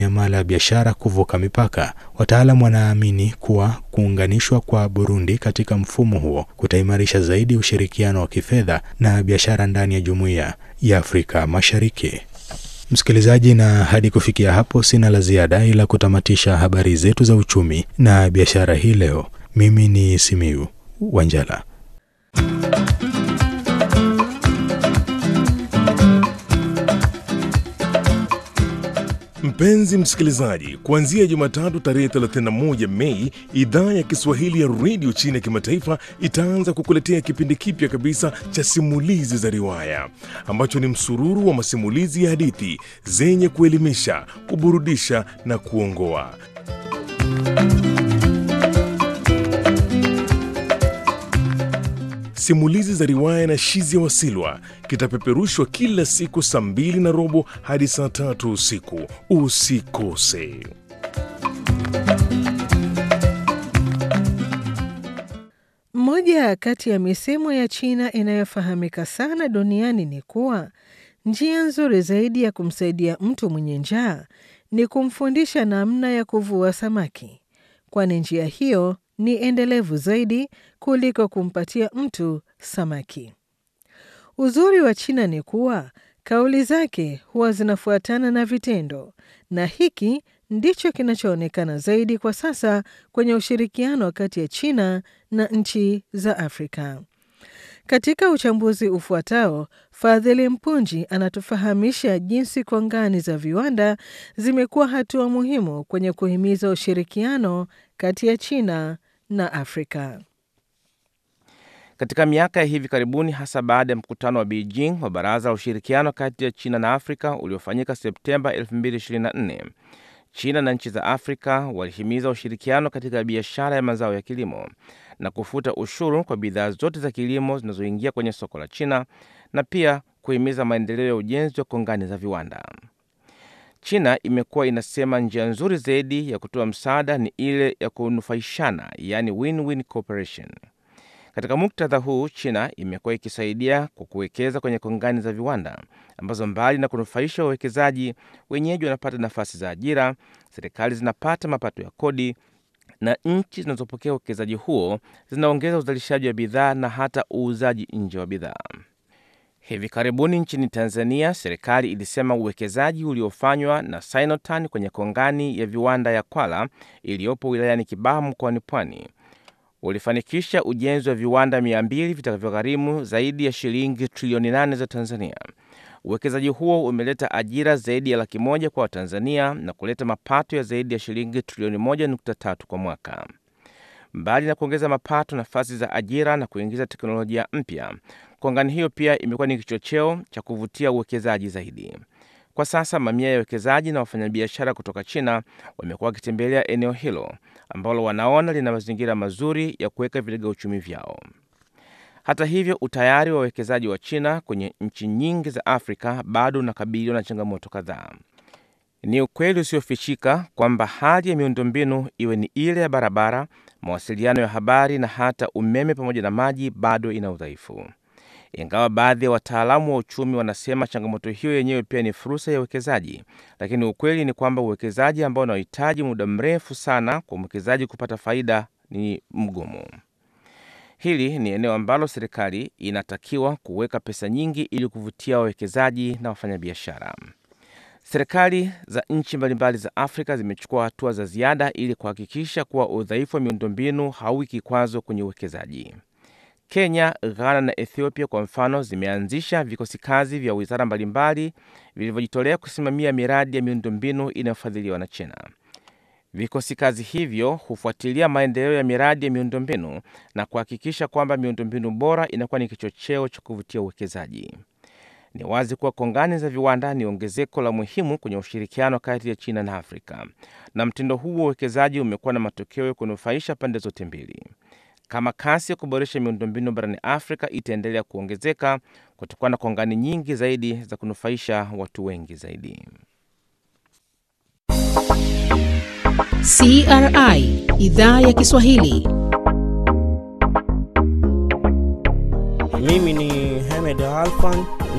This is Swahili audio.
miamala ya biashara kuvuka mipaka. Wataalam wanaamini kuwa kuunganishwa kwa Burundi katika mfumo huo kutaimarisha zaidi ushirikiano wa kifedha na biashara ndani ya Jumuiya ya Afrika Mashariki. Msikilizaji, na hadi kufikia hapo sina la ziada ila kutamatisha habari zetu za uchumi na biashara hii leo. Mimi ni Simiu Wanjala. Mpenzi msikilizaji, kuanzia Jumatatu tarehe 31 Mei, idhaa ya Kiswahili ya redio chini ya kimataifa itaanza kukuletea kipindi kipya kabisa cha simulizi za riwaya ambacho ni msururu wa masimulizi ya hadithi zenye kuelimisha, kuburudisha na kuongoa. Simulizi za riwaya na Shizia Wasilwa kitapeperushwa kila siku saa mbili na robo hadi saa tatu usiku. Usikose. Moja kati ya misemo ya China inayofahamika sana duniani ni kuwa njia nzuri zaidi ya kumsaidia mtu mwenye njaa ni kumfundisha namna ya kuvua samaki, kwani njia hiyo ni endelevu zaidi kuliko kumpatia mtu samaki. Uzuri wa China ni kuwa kauli zake huwa zinafuatana na vitendo, na hiki ndicho kinachoonekana zaidi kwa sasa kwenye ushirikiano kati ya China na nchi za Afrika. Katika uchambuzi ufuatao, Fadhili Mpunji anatufahamisha jinsi kongani za viwanda zimekuwa hatua muhimu kwenye kuhimiza ushirikiano kati ya China na Afrika. Katika miaka ya hivi karibuni, hasa baada ya mkutano wa Beijing wa Baraza la Ushirikiano kati ya China na Afrika uliofanyika Septemba 2024, China na nchi za Afrika walihimiza ushirikiano katika biashara ya mazao ya kilimo na kufuta ushuru kwa bidhaa zote za kilimo zinazoingia kwenye soko la China na pia kuhimiza maendeleo ya ujenzi wa kongani za viwanda. China imekuwa inasema njia nzuri zaidi ya kutoa msaada ni ile ya kunufaishana, yaani win-win cooperation. Katika muktadha huu, China imekuwa ikisaidia kwa kuwekeza kwenye kongani za viwanda ambazo mbali na kunufaisha wawekezaji, wenyeji wanapata nafasi za ajira, serikali zinapata mapato ya kodi na nchi zinazopokea uwekezaji huo zinaongeza uzalishaji wa bidhaa na hata uuzaji nje wa bidhaa. Hivi karibuni nchini Tanzania, serikali ilisema uwekezaji uliofanywa na Sinotan kwenye kongani ya viwanda ya Kwala iliyopo wilayani Kibaha mkoani Pwani ulifanikisha ujenzi wa viwanda 200 vitakavyogharimu zaidi ya shilingi trilioni 8 za Tanzania. Uwekezaji huo umeleta ajira zaidi ya laki moja kwa Watanzania na kuleta mapato ya zaidi ya shilingi trilioni 1.3 kwa mwaka. Mbali na kuongeza mapato, nafasi za ajira na kuingiza teknolojia mpya, kongani hiyo pia imekuwa ni kichocheo cha kuvutia uwekezaji zaidi. Kwa sasa mamia ya wawekezaji na wafanyabiashara kutoka China wamekuwa wakitembelea eneo hilo ambalo wanaona lina mazingira mazuri ya kuweka vilega uchumi vyao. Hata hivyo, utayari wa wawekezaji wa China kwenye nchi nyingi za Afrika bado unakabiliwa na changamoto kadhaa. Ni ukweli usiofichika kwamba hali ya miundombinu, iwe ni ile ya barabara, mawasiliano ya habari na hata umeme pamoja na maji, bado ina udhaifu. Ingawa baadhi ya wataalamu wa uchumi wanasema changamoto hiyo yenyewe pia ni fursa ya uwekezaji, lakini ukweli ni kwamba uwekezaji ambao unahitaji muda mrefu sana kwa mwekezaji kupata faida ni mgumu. Hili ni eneo ambalo serikali inatakiwa kuweka pesa nyingi ili kuvutia wawekezaji na wafanyabiashara. Serikali za nchi mbalimbali za Afrika zimechukua hatua za ziada ili kuhakikisha kuwa udhaifu wa miundombinu hauwi kikwazo kwenye uwekezaji. Kenya, Ghana na Ethiopia kwa mfano zimeanzisha vikosi kazi vya wizara mbalimbali vilivyojitolea kusimamia miradi ya miundombinu inayofadhiliwa na China. Vikosi kazi hivyo hufuatilia maendeleo ya miradi ya miundombinu na kuhakikisha kwamba miundombinu bora inakuwa ni kichocheo cha kuvutia uwekezaji. Ni wazi kuwa kongani za viwanda ni ongezeko la muhimu kwenye ushirikiano kati ya China na Afrika, na mtindo huu wa uwekezaji umekuwa na matokeo ya kunufaisha pande zote mbili. Kama kasi ya kuboresha miundombinu barani Afrika itaendelea kuongezeka, kutakuwa na kongani nyingi zaidi za kunufaisha watu wengi zaidi. CRI idhaa ya Kiswahili. Mimi ni Hamed Alfan